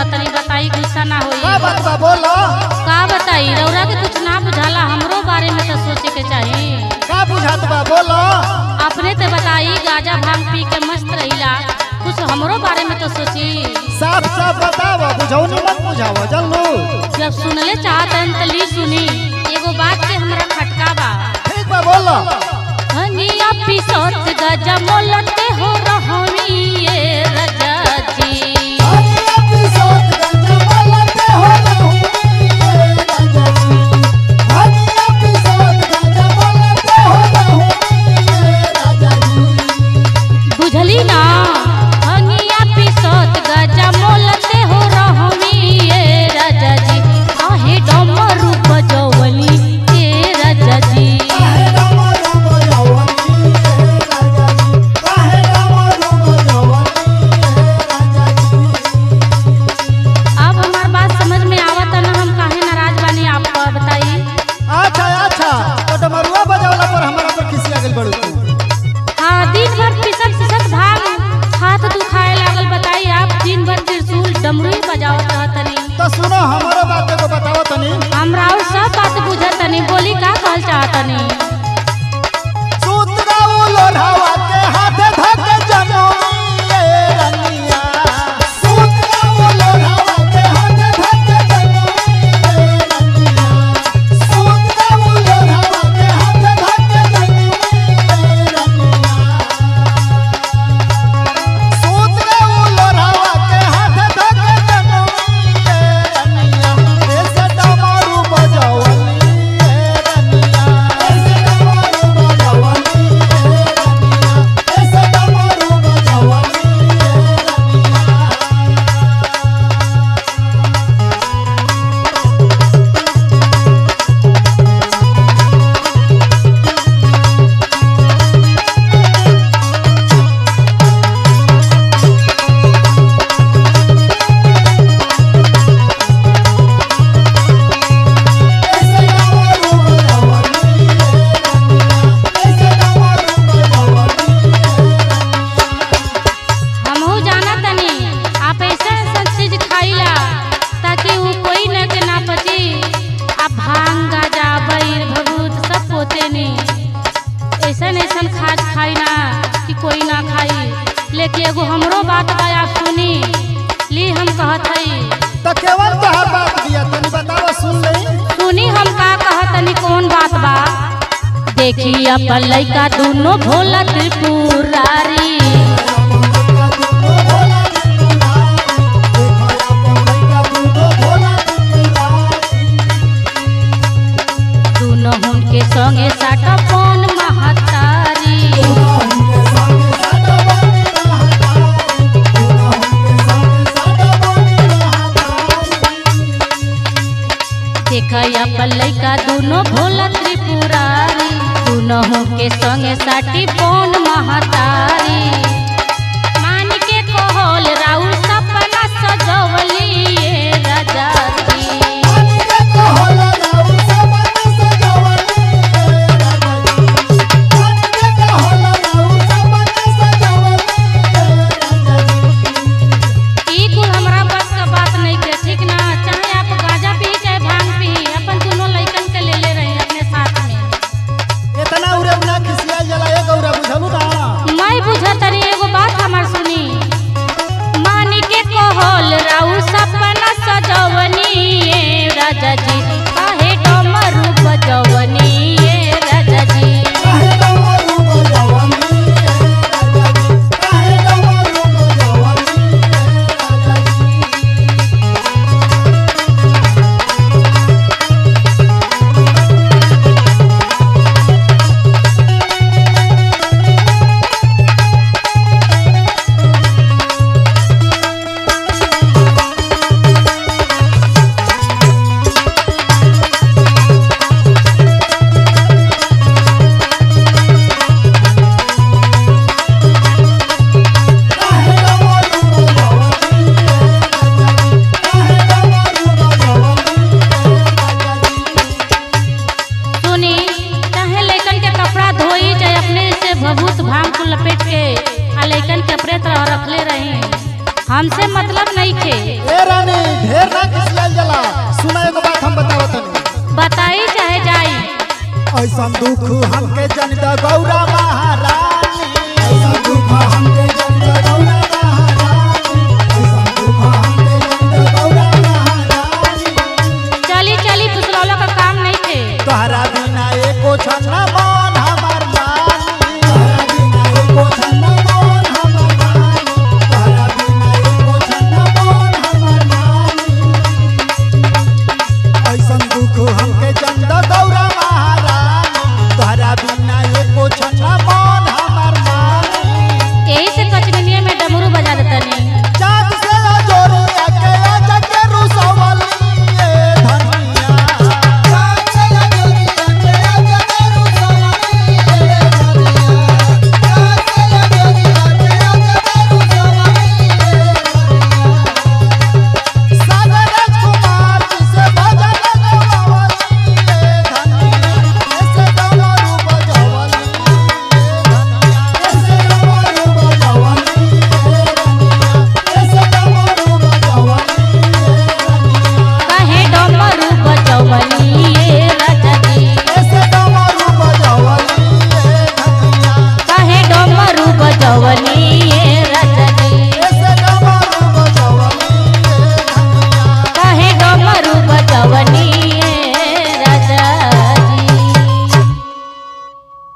तनी बताई गुस्सा ना होई का बात बा बोलो का बताई रौरा के कुछ ना बुझाला हमरो बारे में तो सोचे के चाही का बुझात बा बोलो अपने ते बताई गाजा भांग पी के मस्त रहिला कुछ हमरो बारे में तो सोची साफ साफ बताव बुझौनी मत बुझाव जल्लू जब सुनले चाहतन त ली सुनी एगो बात के हमरा खटका बा ठीक बा बोलो हनिया पिसत गजा मोलते हो रहमी ये रजा जी बुझली ना हनिया पिसत गजा मोलते हो रहमी ये रजा जी आहे डमरू बजवली ये रजा जी अब हमार बात समझ में आवत ना हम काहे नाराज बानी आप बताई अच्छा अच्छा तो डमरुआ बजावला पर हमारा पर खिसिया गेल बड़ू तू हाँ दिन भर पिसक पिसक भाग हाथ दुखाए लागल बताई आप दिन भर त्रिशूल डमरू ही बजावत रहतनी तो सुनो हमारो बात एगो बताओ तनी हमरा और सब बात बुझतनी बोली का कहल चाहतनी सूत गाऊ लोढ़ावा के हाथे धके जनोइए रनिया सूत गाऊ लोढ़ावा के हाथे धके जनोइए रनिया सूत गाऊ लोढ़ावा के हाथे धके जनोइए रनिया सूत गाऊ लोढ़ावा के हाथे धके जनोइए रनिया ऐसे डमरू बजावली रनिया ऐसे डमरू बजावली रनिया ऐसे डमरू बजावली रनिया ऐसे डमरू बजावली रनिया ऐसे डमरू बजावली हमहू जाना तनी आप ऐसा ऐसा चीज खाइला ताकि वो कोई न के ना पची आप भांग गाजा बैर भभूत सब पोते नी ऐसन ऐसन खाद खाई ना कि कोई ना खाई लेकिन एगो हमरो बात बा आप सुनी ली हम कहत हई तो केवल तोहर बात दिया तनी बतावा सुन लई सुनी हम का कहत तनी कौन बात बा देखी अपन लइका दोनों भोला त्रिपुरारी दोनों हुनके संगे साटा पौन महतारी देख अपन लइका दोनों भोला त्रिपुरारी दोनों हुनके संगे साटी पौन महतारी मान के कहल राउ सपना सजवली ये राजा जी ई कुल हमरा बस का बात नहीं के ठीक ना चाहे आप गांजा पी चाहे भांग पी अपन दोनों लइकन के ले ले रहे अपने साथ में इतना उरे ना खिसिया जला एक औरा बुझलू ना मैं बुझतनी एगो बात हमर सुनी मानी के कहल राउ सपना सजवनी ये राजा जी काहे डमरू बजवनी ये राजा जी सुनी चाहे लइकन के कपड़ा धोई चाहे अपने से भभूत भांग को लपेट के आ लइकन के अपने तरह रखले रही हमसे मतलब नहीं खे ए रानी ढेर ना खिसियाल जाला सुना एगो बात हम बतावत तनी बताई चाहे जाई ऐसा दुख हमके जन द गौरा माँ